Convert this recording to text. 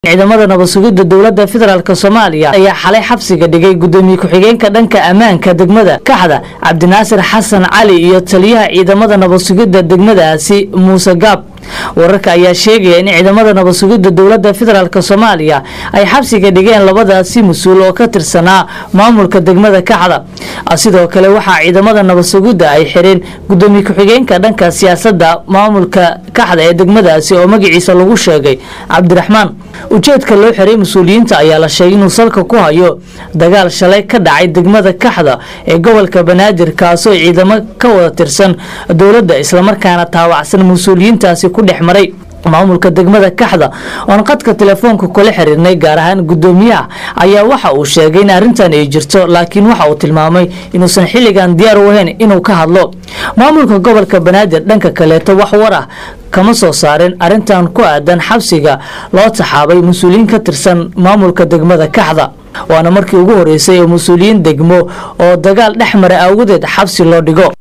ciidamada nabadsugidda dowladda federaalk soomaaliya ayaa xalay xabsiga dhigay gudoomiye ku-xigeenka dhanka ammaanka degmada kaxda cabdinaasir xasan cali iyo taliyaha ciidamada nabadsugidda degmadaasi muuse gaab wararka ayaa sheegaya in ciidamada nabadsugidda dowladda federaalk soomaaliya ay xabsiga dhigeen labadaasi mas-uul oo ka tirsanaa maamulka degmada kaxda sidoo kale waxaa ciidamada nabadsugidda ay xireen gudoomiye ku-xigeenka dhanka siyaasadda maamulka kaxda ee degmadaasi oo magaciisa lagu sheegay cabdiraxmaan ujeedka loo xiray mas-uuliyiinta ayaa la sheegay inuu salka ku hayo dagaal shalay ka dhacay degmada kaxda ee gobolka banaadir kaasoo ciidamo ka wada tirsan dowladda islamarkaana taawacsan mas-uuliyiintaasi ku dhex maray maamulka degmada kaxda oon qadka telefoonka kula xiriirnay gaar ahaan gudoomiyaha ayaa waxa uu sheegay in arrintan ay jirto laakiin waxa uu tilmaamay inuusan xilligan diyaar u ahayn inuu ka hadlo maamulka gobolka banaadir dhanka kaleeto wax war ah kama soo saarin arrintan ku aadan xabsiga loo taxaabay mas-uuliyiin ka tirsan maamulka degmada kaxda waana markii ugu horeysay ee mas-uuliyiin degmo oo dagaal dhex mara awgadeed xabsi loo dhigo